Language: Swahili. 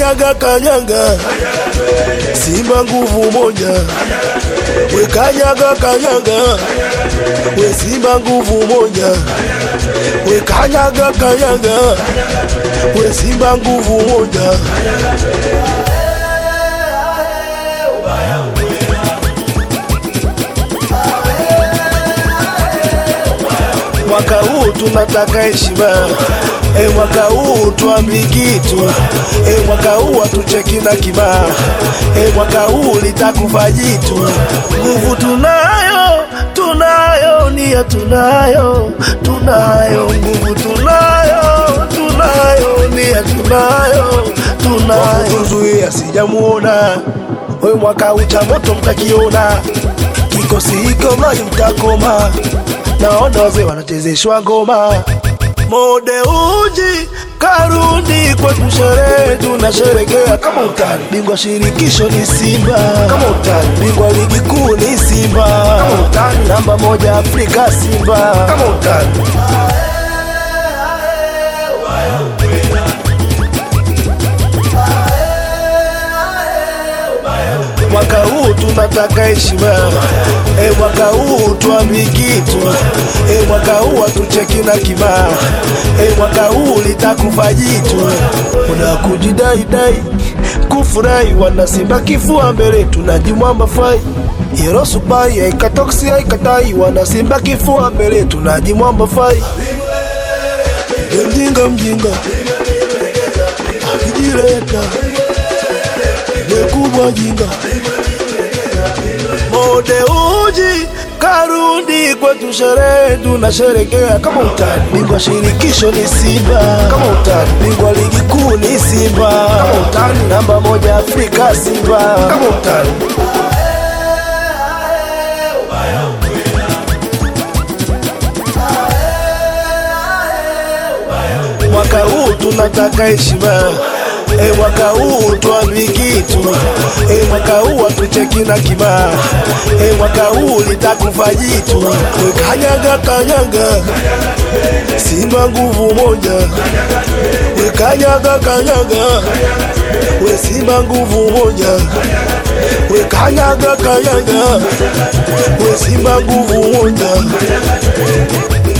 kanyaga kanyaga, Simba nguvu moja, we kanyaga kanyaga, we Simba nguvu moja, we kanyaga kanyaga, we Simba nguvu moja. Mwaka huu tunataka heshima e, mwaka huu tuambi kitu e, mwaka huu hatucheki na kibaa e, mwaka huu litakufa jitu. Nguvu tunayo, tunayo, nia tunayo, tunayo, nguvu tunayo, tunayo, nia tunayo, tunayo. Kuzuia sijamuona we, mwaka huu cha moto mtakiona, kikosi hiko mali mtakoma naona wazee wanachezeshwa ngoma mode uji karudi kwetu sherehe tunasherekea kama utani bingwa shirikisho ni Simba kama utani bingwa ligi kuu ni Simba kama utani namba moja Afrika Simba kama utani mwaka huu tunataka heshima e, mwaka huu tuambi kitu e, mwaka huu hatucheki na kibaa e, mwaka huu litakufa jitu una kujidaidai kufurahi wana Simba kifua mbele tunajimwamba fai Yero supai haikatoksi haikatai wana Simba kifua mbele tunajimwamba fai E, mjinga mjinga akijileta kubwa jinga mode uji karudi kwetu sherehe tunasherekea kama utani bingwa shirikisho ni Simba kama utani bingwa ligi kuu ni Simba kama utani namba moja Afrika Simba kama utani mwaka huu tunataka heshima E, mwaka huu tuambi kitu e, mwaka huu hatucheki na kibaa e, mwaka huu litakufa jitu we kanyaga kanyaga, Simba nguvu moja, we kanyaga kanyaga, we Simba nguvu moja, we kanyaga kanyaga, we Simba nguvu moja.